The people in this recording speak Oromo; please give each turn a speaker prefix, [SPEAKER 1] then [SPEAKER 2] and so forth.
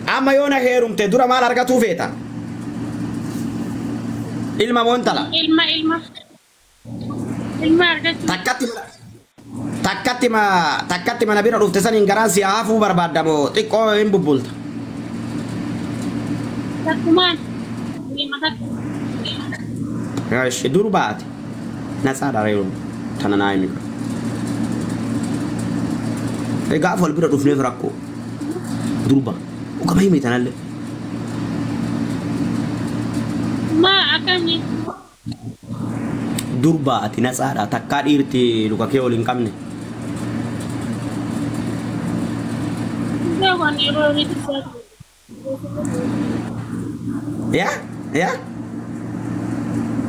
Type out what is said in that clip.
[SPEAKER 1] Amma yoo na heerumte dura maal argatuu feeta? Ilma moo intala?
[SPEAKER 2] Ilma ilma. Ilma argachuu.
[SPEAKER 1] Takkatti takkatti ma takkatti mana bira dhufte saniin garaan si hafuu barbaadda moo xiqqoo hin bubbulta?
[SPEAKER 2] Takkumaan. Ilma takka.
[SPEAKER 1] Eesh dur baate. Na tsaadha reeru tana naa himi. Gaafa wal bira dhufneef rakkoo. Durba. Ukama himi tanallee.
[SPEAKER 2] Maa akkamii?
[SPEAKER 1] Durba ati na tsaadha takkaa dhiirti luka kee ol hin qabne.
[SPEAKER 2] Beekan yeroo horiitti isaa
[SPEAKER 1] Yaa? Yaa?